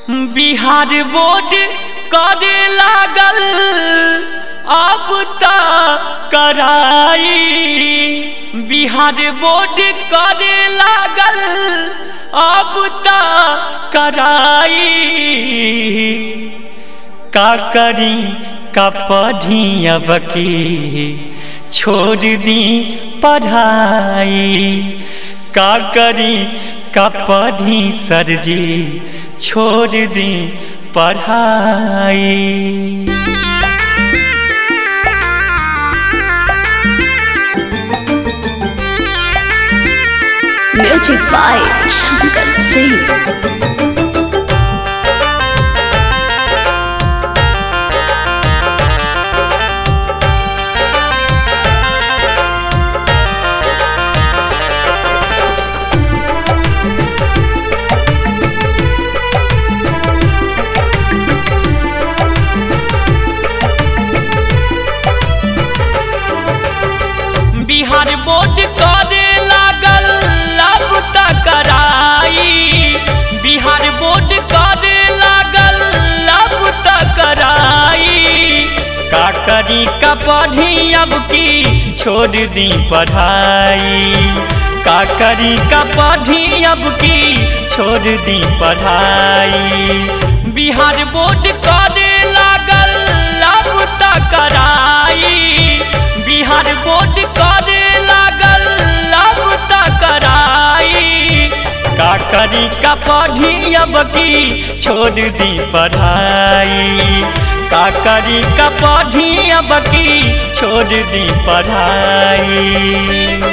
Bihar board करे लागल अब त कराई बिहार बोर्ड करे लागल अब त कराई का करी का पढ़ी अब की छोड़ दी पढ़ाई का करी का पढ़ी सर जी छोड़ दी पढ़ाई Music by Shankar Singh. Bihar board करे लागल अब त कराई बिहार बोर्ड करे लागल अब त कराई का करी का पढ़ी अब की छोड़ दी पढ़ाई का करी का पढ़ी अब की छोड़ दी पढ़ाई बिहार बोर्ड करे लागल अब त कराई बिहार बोर्ड करे लागल अब त कराई का करी का पढ़ी अब की छोड़ दी पढ़ाई का करी का पढ़ी अब की छोड़ दी पढ़ाई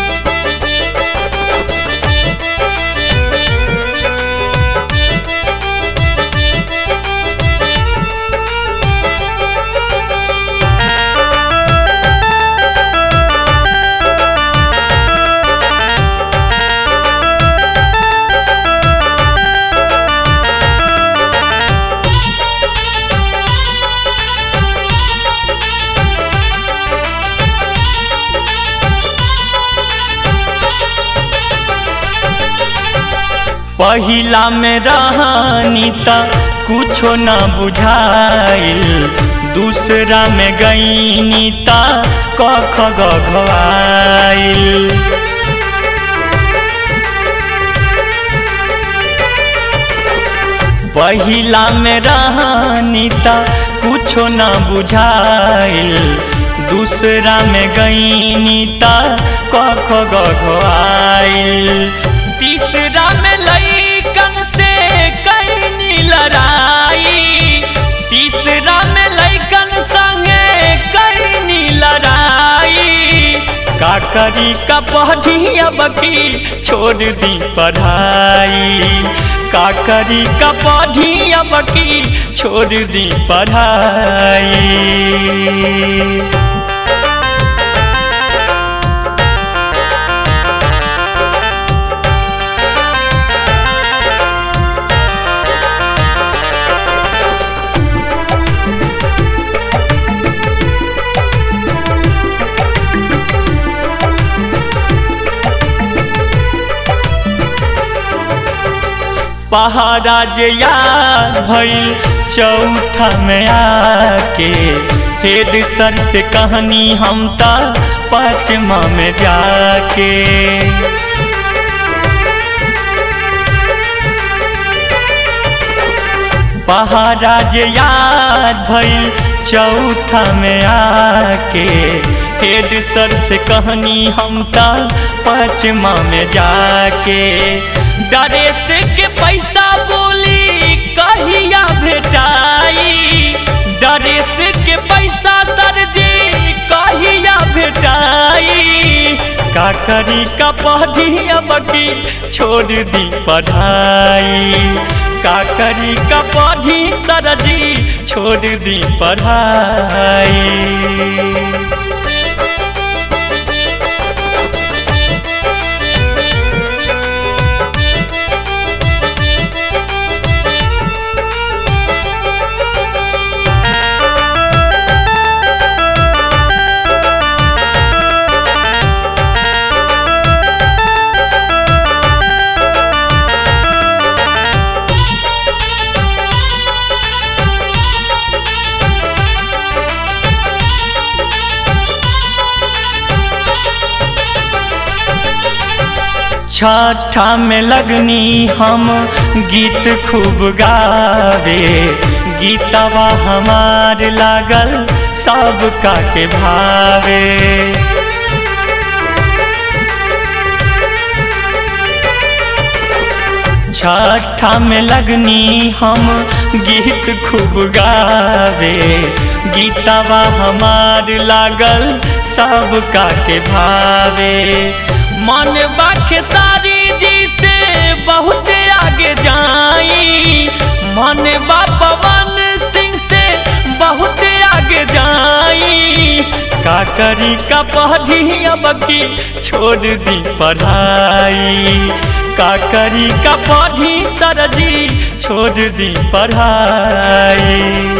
पहिला में रहनी त कुछो न बुझाइल दूसरा में गईनी त कख गघवाइल पहिला में रहनी त कुछो न बुझाइल दूसरा में गईनी त कख गघवाइल तीसरा में लैकन से कैनी लड़ाई तीसरा में लैकन संगे कैनी लड़ाई का करी का पढ़ी अब की छोड़ दी पढ़ाई का करी का पढ़ी अब की छोड़ दी पढ़ाई पहाड़ा जे याद भइल चौथा में आके हेड सर से कहानी हम ता पाँचवा में जाके पहाड़ा जे याद भइल चौथा में आके हेड सर से कहानी हम ता पाँचवा में जाके डरेस के पैसा बोली कहिया भेटाई डरेस के पैसा सर जी कहिया भेटाई का करी का पढ़ी अब की छोड़ दी पढ़ाई का करी का पढ़ी सर जी छोड़ दी पढ़ाई छठा में लगनी हम गीत खूब गावे गीतवा हमार लागल सब का के भावे छठा में लगनी हम गीत खूब गावे गीतवा हमार लागल सब का के भावे मन बाखे सारी जी से बहुत आगे जाई मन बा पवन सिंह से बहुत आगे जाई का करी का पढ़ी अब की छोड़ दी पढ़ाई का करी का पढ़ी सरजी छोड़ दी पढ़ाई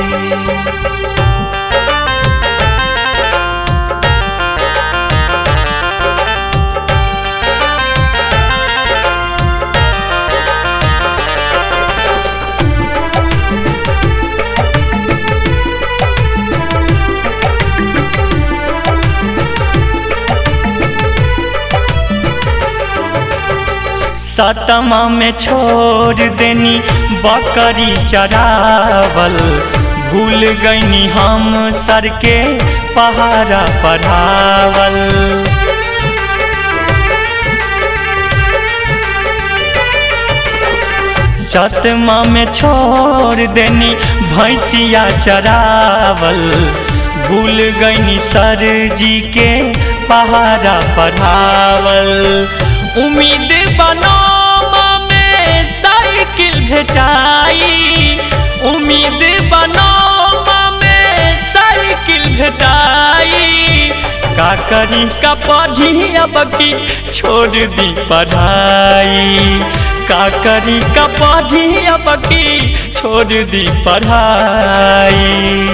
सतमा में छोड़ देनी बकरी चरावल भूल गईनी हम सर के पहाड़ा पढ़ावल सतमा में छोड़ देनी भैंसिया चरावल भूल गईनी सर जी के पहाड़ा पढ़ावल उम्मीद बनोमा में साइकिल भेटाई उम्मीद बनोमा में साइकिल भेटाई का करी का पढ़ी अब की छोड़ दी पढ़ाई का करी का पढ़ी अब की छोड़ दी पढ़ाई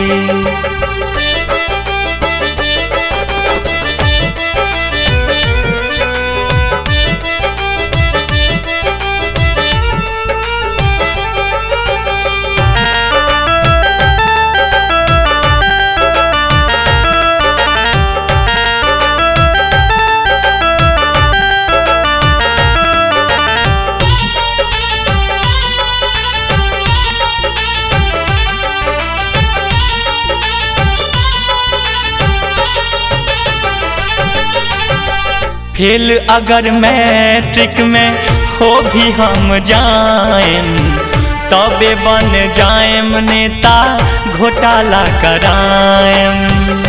फेल अगर मैट्रिक में हो भी हम जाएम तबे बन जाएम नेता घोटाला कराएम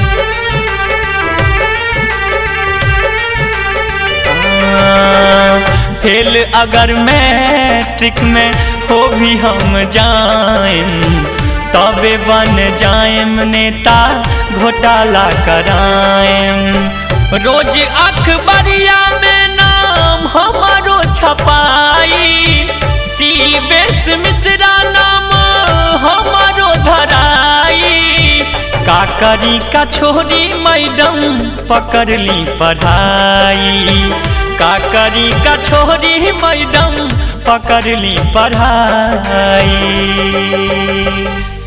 फेल अगर मैट्रिक में हो भी हम जाएम तबे बन जाएम नेता घोटाला कराएम रोज अखबारिया में नाम हमारो छपाई सी बेस मिश्रा नाम हमारो धराई का करी का छोरी मैडम पकड़ ली पढ़ाई का करी का छोरी मैडम पकड़ ली पढ़ाई